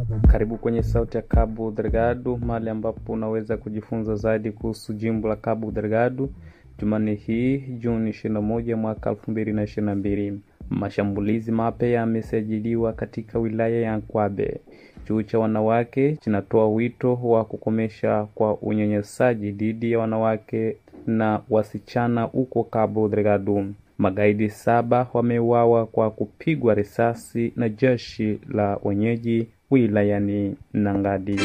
Karibu kwenye Sauti ya Cabo Delgado, mahali ambapo unaweza kujifunza zaidi kuhusu jimbo la Cabo Delgado. Jumanne hii Juni 21 mwaka 2022, mashambulizi mapya yamesajiliwa katika wilaya ya Nkwabe. Chuo cha wanawake kinatoa wito wa kukomesha kwa unyanyasaji dhidi ya wanawake na wasichana huko Cabo Delgado. Magaidi saba wameuawa kwa kupigwa risasi na jeshi la wenyeji wilayani Nangadi.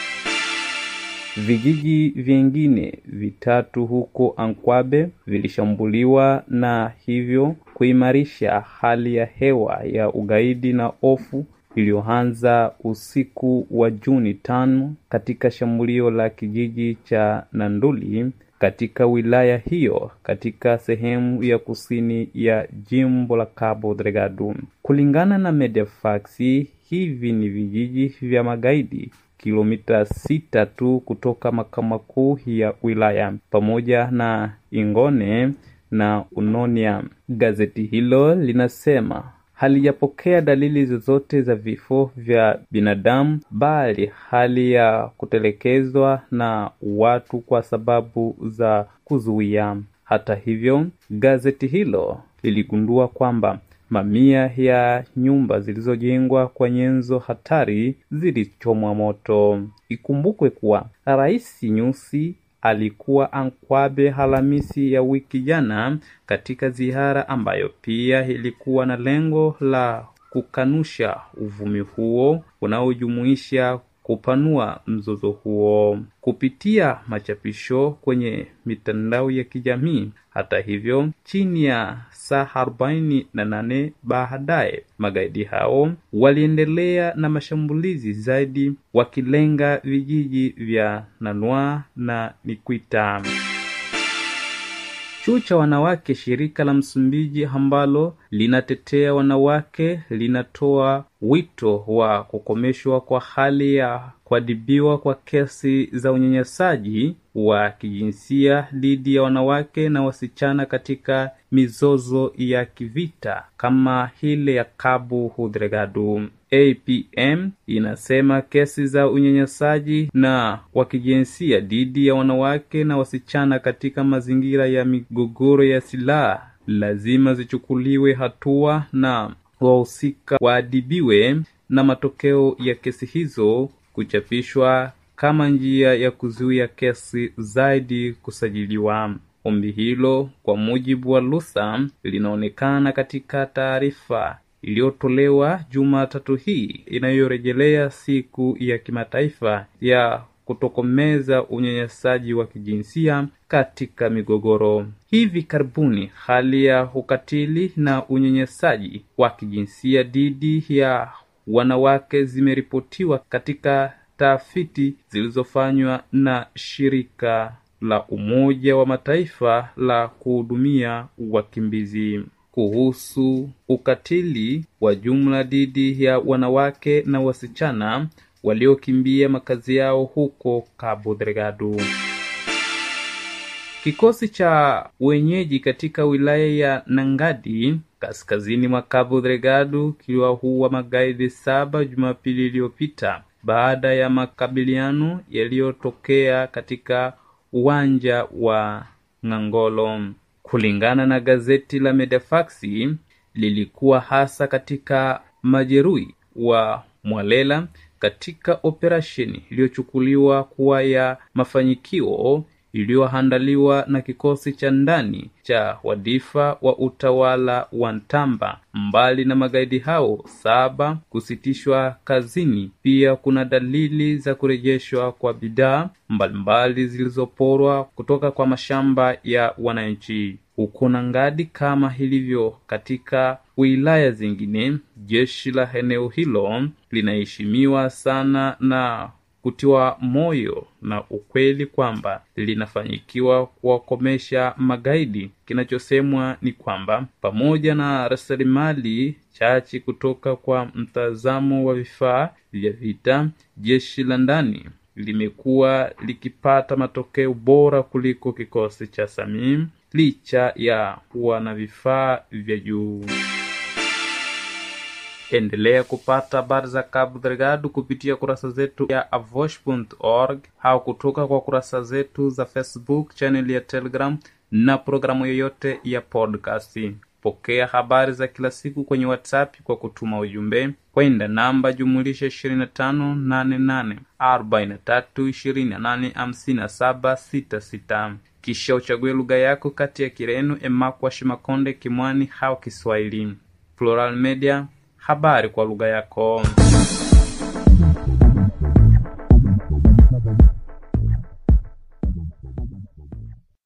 Vijiji vingine vitatu huko Ankwabe vilishambuliwa na hivyo kuimarisha hali ya hewa ya ugaidi na hofu iliyoanza usiku wa Juni tano katika shambulio la kijiji cha Nanduli katika wilaya hiyo katika sehemu ya kusini ya jimbo la Cabo Delgado. Kulingana na Mediafax, hivi ni vijiji vya magaidi kilomita sita tu kutoka makao makuu ya wilaya pamoja na Ingone na Unonia. Gazeti hilo linasema halijapokea dalili zozote za vifo vya binadamu bali hali ya kutelekezwa na watu kwa sababu za kuzuia. Hata hivyo, gazeti hilo liligundua kwamba mamia ya nyumba zilizojengwa kwa nyenzo hatari zilichomwa moto. Ikumbukwe kuwa Rais Nyusi alikuwa Ankwabe Alhamisi ya wiki jana katika ziara ambayo pia ilikuwa na lengo la kukanusha uvumi huo unaojumuisha kupanua mzozo huo kupitia machapisho kwenye mitandao ya kijamii. Hata hivyo, chini ya saa arobaini na nane baadaye magaidi hao waliendelea na mashambulizi zaidi, wakilenga vijiji vya Nanua na Nikwita. Chuo cha wanawake shirika la Msumbiji ambalo linatetea wanawake linatoa wito wa kukomeshwa kwa hali ya kuadhibiwa kwa kesi za unyanyasaji wa kijinsia dhidi ya wanawake na wasichana katika mizozo ya kivita kama ile ya Cabo Delgado. APM inasema kesi za unyanyasaji na wa kijinsia dhidi ya wanawake na wasichana katika mazingira ya migogoro ya silaha lazima zichukuliwe hatua na wahusika waadhibiwe na matokeo ya kesi hizo kuchapishwa kama njia ya kuzuia kesi zaidi kusajiliwa. Ombi hilo kwa mujibu wa Lusa linaonekana katika taarifa iliyotolewa Jumatatu hii inayorejelea siku ya kimataifa ya kutokomeza unyanyasaji wa kijinsia katika migogoro. Hivi karibuni hali ya ukatili na unyanyasaji wa kijinsia dhidi ya wanawake zimeripotiwa katika tafiti zilizofanywa na shirika la Umoja wa Mataifa la kuhudumia wakimbizi kuhusu ukatili wa jumla dhidi ya wanawake na wasichana waliokimbia makazi yao huko Cabo Delgado. Kikosi cha wenyeji katika wilaya ya Nangadi kaskazini mwa Cabo Delgado kiliwaua magaidi saba Jumapili iliyopita baada ya makabiliano yaliyotokea katika uwanja wa Ngangolo. Kulingana na gazeti la Mediafax, lilikuwa hasa katika majeruhi wa Mwalela katika operesheni iliyochukuliwa kuwa ya mafanikio iliyoandaliwa na kikosi cha ndani cha wadifa wa utawala wa Ntamba. Mbali na magaidi hao saba kusitishwa kazini, pia kuna dalili za kurejeshwa kwa bidhaa mbalimbali zilizoporwa kutoka kwa mashamba ya wananchi huko Nangadi. Kama ilivyo katika wilaya zingine, jeshi la eneo hilo linaheshimiwa sana na kutiwa moyo na ukweli kwamba linafanyikiwa kuwakomesha magaidi. Kinachosemwa ni kwamba pamoja na rasilimali chache kutoka kwa mtazamo wa vifaa vya vita, jeshi la ndani limekuwa likipata matokeo bora kuliko kikosi cha Samim licha ya kuwa na vifaa vya juu. Endelea kupata habari za Cabo Delgado kupitia kurasa zetu ya avosh.org au kutoka kwa kurasa zetu za Facebook, channel ya Telegram na programu yoyote ya podcast. Pokea habari za kila siku kwenye WhatsApp kwa kutuma ujumbe kwenda namba jumulisha 2588 43 28 57 66 kisha uchague lugha yako kati ya Kireno, Emakwa, Shimakonde, Kimwani au Kiswahili. Plural Media, habari kwa lugha yako.